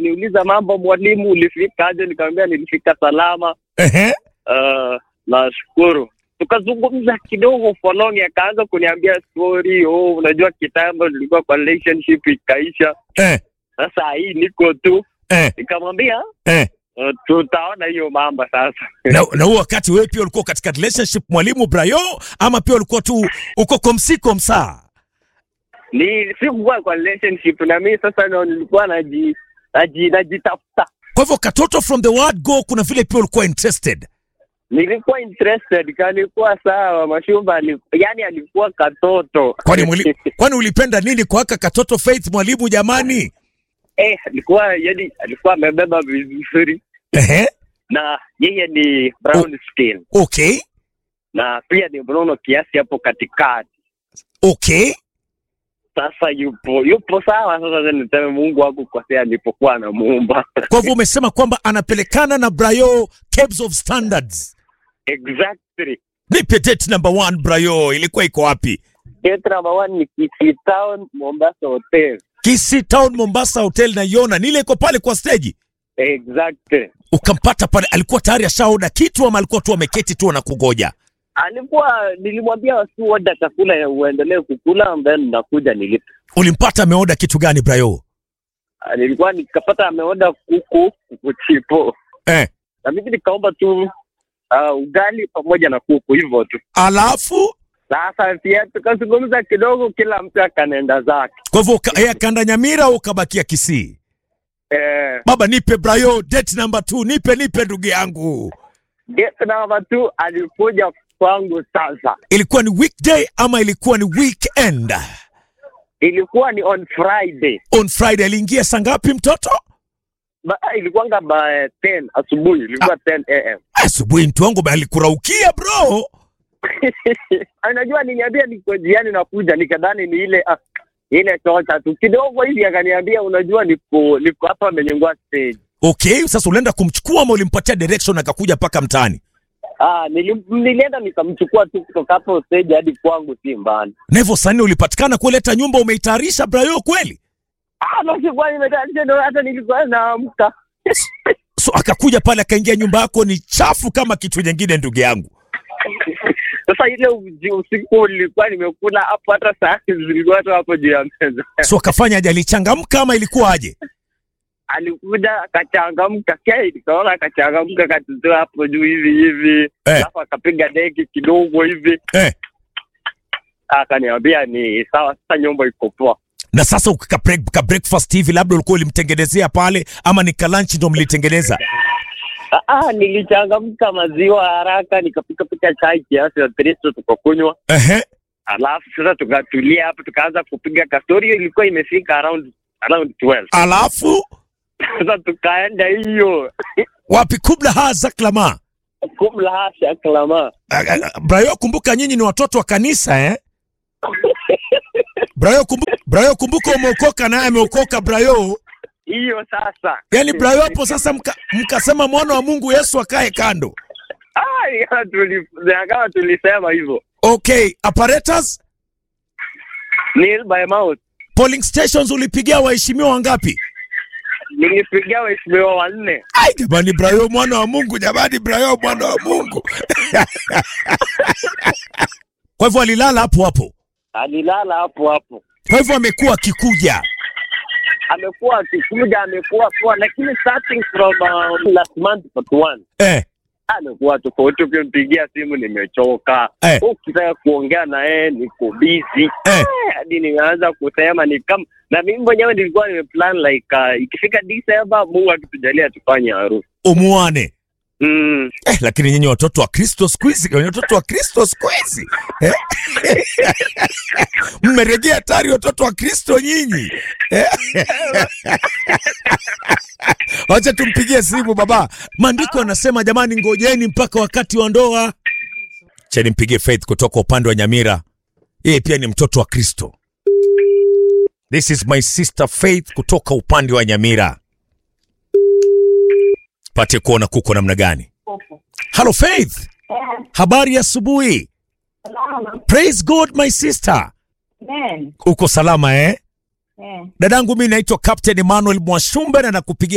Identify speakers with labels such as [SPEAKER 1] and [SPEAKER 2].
[SPEAKER 1] akaniuliza mambo, mwalimu, ulifika aje? Nikamwambia nilifika salama.
[SPEAKER 2] Ehe.
[SPEAKER 1] Uh, nashukuru. Tukazungumza kidogo for long, akaanza kuniambia story. Oh, unajua kitambo nilikuwa kwa relationship ikaisha,
[SPEAKER 2] Eh.
[SPEAKER 1] sasa hii niko tu.
[SPEAKER 2] Eh.
[SPEAKER 1] Nikamwambia
[SPEAKER 2] Eh.
[SPEAKER 1] uh, tutaona hiyo mambo sasa.
[SPEAKER 2] Na, na huo wakati wewe pia ulikuwa katika relationship mwalimu Brayo, ama pia ulikuwa tu uko komsiko msaa?
[SPEAKER 1] ni sikuwa kwa relationship na mimi sasa ndo nilikuwa naji naji najitafuta.
[SPEAKER 2] Kwa hivyo katoto from the word go, kuna vile pia ulikuwa interested.
[SPEAKER 1] Nilikuwa interested, kalikuwa sawa. Mashumba ali, yani alikuwa katoto
[SPEAKER 2] Kwani mwali, kwani ulipenda nini kwa haka katoto Faith mwalimu jamani?
[SPEAKER 1] eh, alikuwa yani alikuwa amebeba vizuri
[SPEAKER 2] Ehe.
[SPEAKER 1] na yeye ni brown skin
[SPEAKER 2] Okay.
[SPEAKER 1] na pia ni mnono kiasi hapo katikati.
[SPEAKER 2] Okay.
[SPEAKER 1] Sasa yupo yupo sawa. Sasa niseme Mungu hakukosea alipokuwa anamuumba.
[SPEAKER 2] Kwa hivyo umesema kwamba anapelekana na Brayo Caves of Standards.
[SPEAKER 1] exactly.
[SPEAKER 2] Nipe date number one Brayo, ilikuwa iko wapi?
[SPEAKER 1] Gate number one ni Kisii Town, Mombasa Hotel.
[SPEAKER 2] Kisii Town Mombasa Hotel naiona. Nile iko pale kwa stage.
[SPEAKER 1] Exactly.
[SPEAKER 2] Ukampata pale, alikuwa tayari ashaoda kitu ama alikuwa tu ameketi tu anakugoja?
[SPEAKER 1] alikuwa nilimwambia watu oda chakula ya uendelee kukula then nakuja nilipe.
[SPEAKER 2] Ulimpata ameoda kitu gani Brayo?
[SPEAKER 1] Ah, Nilikuwa nikapata ameoda kuku kuku chipo
[SPEAKER 2] Eh.
[SPEAKER 1] na mimi nikaomba tu uh, ugali pamoja na kuku hivyo tu.
[SPEAKER 2] Alafu
[SPEAKER 1] Sasa pia tukazungumza kidogo, kila mtu akaenda zake.
[SPEAKER 2] kwa hivyo uka- yeye akaenda Nyamira au ukabakia Kisii?
[SPEAKER 1] Eh,
[SPEAKER 2] Baba nipe Brayo date number two, nipe nipe ndugu yangu.
[SPEAKER 1] gate number two alikuja kwangu. Sasa
[SPEAKER 2] Ilikuwa ni weekday ama ilikuwa ni weekend?
[SPEAKER 1] ilikuwa ni on Friday
[SPEAKER 2] On Friday aliingia saa ngapi mtoto?
[SPEAKER 1] ba, ilikuwanga by 10 asubuhi, ilikuwa 10 am
[SPEAKER 2] Asubuhi mtu wangu bali alikuraukia bro.
[SPEAKER 1] Unajua, niniambia niko jiani nakuja, nikadhani ni ile ah, ile tocha tu kidogo hivi, akaniambia unajua, niko niko hapa amenyengua stage.
[SPEAKER 2] Okay, sasa ulienda kumchukua ama ulimpatia direction akakuja mpaka mtaani?
[SPEAKER 1] Ah, nilim, nilienda nikamchukua tu kutoka hapo stage hadi kwangu, si mbali.
[SPEAKER 2] Na hivyo sasa nini ulipatikana kuleta nyumba umeitayarisha Brayo kweli?
[SPEAKER 1] Ah, basi kwa nimetayarisha ndio hata nilikuwa naamka.
[SPEAKER 2] So akakuja pale akaingia nyumba yako ni chafu kama kitu nyingine ndugu yangu.
[SPEAKER 1] Sasa ile uji- usiku nilikuwa nimekula hapo, hata saa zilikuwa tu hapo juu ya meza.
[SPEAKER 2] So akafanya aje alichangamka ama ilikuwa aje?
[SPEAKER 1] Alikuja akachangamka, kai nikaona akachangamka, akatutoa hapo juu hivi hivi,
[SPEAKER 2] Eh.
[SPEAKER 1] alafu akapiga deki kidogo hivi
[SPEAKER 2] Eh.
[SPEAKER 1] akaniambia ni sawa, sasa nyumba iko poa.
[SPEAKER 2] Na sasa ukaka break, ka breakfast hivi labda ulikuwa ulimtengenezea pale ama ni ka lunch ndo mlitengeneza?
[SPEAKER 1] Ah, ah, nilichangamka maziwa haraka, nikapika pika chai kiasi ya tristo tukakunywa,
[SPEAKER 2] Ehe.
[SPEAKER 1] alafu sasa tukatulia hapo, tukaanza kupiga kastori. Hiyo ilikuwa imefika around around 12
[SPEAKER 2] Alafu
[SPEAKER 1] sasa tukaenda hiyo
[SPEAKER 2] wapi kubla haza klama.
[SPEAKER 1] kumla hasha klama
[SPEAKER 2] Brayo, kumbuka nyinyi ni watoto wa kanisa eh? Brayo, kumbuka, Brayo, kumbuka umeokoka naye ameokoka Brayo.
[SPEAKER 1] hiyo sasa.
[SPEAKER 2] Yaani Brayo hapo sasa mka, mkasema mwana wa Mungu Yesu akae kando.
[SPEAKER 1] Ah, ni kama tuli- ni kama tulisema hivyo
[SPEAKER 2] Okay, apparatus,
[SPEAKER 1] Nail by mouth.
[SPEAKER 2] polling stations ulipigia waheshimiwa wangapi?
[SPEAKER 1] Nilipigia waheshimiwa wanne.
[SPEAKER 2] Ai jamani, Brayo mwana wa Mungu, jamani, Brayo mwana wa Mungu. Kwa hivyo alilala hapo hapo,
[SPEAKER 1] Alilala hapo hapo,
[SPEAKER 2] kwa hivyo amekuwa akikuja.
[SPEAKER 1] amekuwa akikuja, amekuwa poa, lakini starting from um, last month part one
[SPEAKER 2] Eh,
[SPEAKER 1] amekuwa tofauti. Ukimpigia simu nimechoka,
[SPEAKER 2] Eh.
[SPEAKER 1] ukitaka kuongea na yeye niko busy
[SPEAKER 2] eh.
[SPEAKER 1] hadi nimeanza kusema ni kama na mimi mwenyewe nilikuwa nimeplan like uh, ikifika December Mungu akitujalia tufanye harusi
[SPEAKER 2] Umuane.
[SPEAKER 1] mm.
[SPEAKER 2] Eh, lakini nyinyi watoto wa Kristo siku hizi, nyinyi watoto wa Kristo siku hizi eh? mmeregea hatari watoto wa Kristo nyinyi eh? Wacha tumpigie simu baba. Maandiko yanasema jamani, ngojeni mpaka wakati wa ndoa. Cha nimpigie Faith kutoka upande wa Nyamira, yeye pia ni mtoto wa Kristo. This is my sister Faith kutoka upande wa Nyamira. Pate kuona kuko namna gani. Hello Faith. Habari ya asubuhi.
[SPEAKER 3] Salama.
[SPEAKER 2] Praise God my sister.
[SPEAKER 3] Amen.
[SPEAKER 2] Uko salama eh?
[SPEAKER 3] Eh.
[SPEAKER 2] Dadangu mimi naitwa Captain Emmanuel Mwashumbe na nakupigia